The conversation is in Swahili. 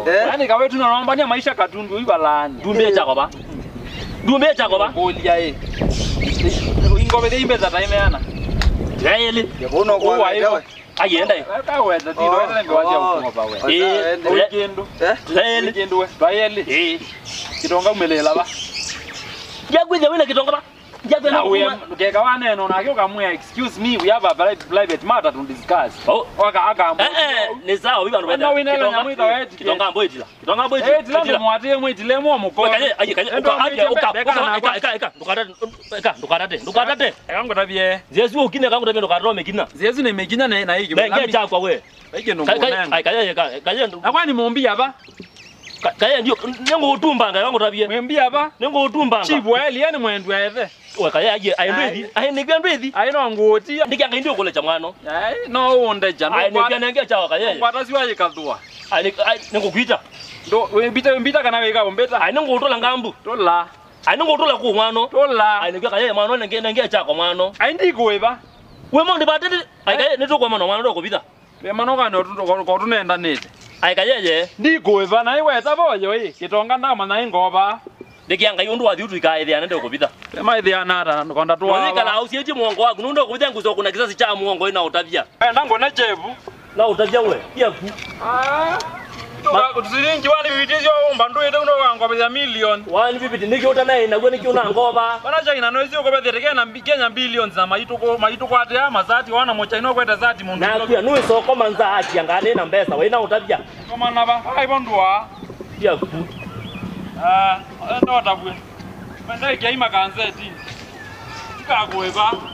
Eh. Yaani kawe tunarombania maisha katundu ibalani. Dumbie chako ba. Dumbie chako ba. Kulia eh. Ingobe de imbeza taimeana. Yaeli. Yabono kwa Uwa wewe. hivyo. Agenda hiyo. Kaweza tiro Oh, ende ngwaje oh. kukoba we. Wasa Eh, ende. ule- Weekend. Eh? Yaeli. Weekend we. Bayeli. Eh. Kitonga umelela ba. Jagwe wile kitonga ba. Jagwe Na na we kuwa. keka waneno na kyo kamwe excuse me we have a private private matter to discuss. Oh. Waka aka. Eh eh, ni sawa biba Wena wina ile nyamwita weti. Kitonga mboitila. Kitonga mboitila. Eh tilando mwatile mwitile mo muko. Kaje aje kaje uka aje uka uka eka eka eka ndukata eka ndukata te ndukata te. Ekango tabie. Zesu ukine kangu tabia ndukata rome kina. Zezu nemekinya na na hiki. Benge chakwa we. Hiki ndo Kaje mbonanga. kaje kaje kaje Akwani mumbi apa? kaje ndio nengo utumbanga kangu tabia. Mwembi apa? Nengo utumbanga. Chibweli yani mwendu ethe. we kaje aje ayendwethi ayendekya ndwethi Aino ngutia. ndikyanga indi ukule cha mwano Ai no unde jano. ayendekya nenge chawa kaje Kwata siwa yikathua. nengokwita Ndo wembita wembita kana weka umbeta. ayi nengotola ngambu Tola. ayi nengotola ku mwano Tola. ayendekya kaje mwano nenge nenge chako mwano Ai ndikuiva. we mo ndibatete ayi kaje nitokwa mwana mwano ndokupita Wemano kana otundo kotunenda nete. ayi kajeje Ndikuiva na iweta boyo i. Kitonga ndama na ingoba. ndikyanga yundu wathi utuikaithia nende ukupita Ema ithia nata konda tuwa. nonikala ausieti muongo waku nundo kupita nguzo kuna kisasi cha muongo ina utavya Enda ngone chevu. na utavya we yaku Ah. Tusiringi wani vitizio umba nduite uno wangobethia million. wani vipiti nikiuta naye naguo nikiuna ngova Bana China no izio kobethia kena Kenya billions na maito ko maito kwate ya mazati wana mo China kwete zati mundu. nakuya nuisoko manza akianga nina mbesa we ina utavya Koma naba. Ai bondwa. yaku Ah, ndo tabwe. Banda ikiaima kanzeti. Tikagweva.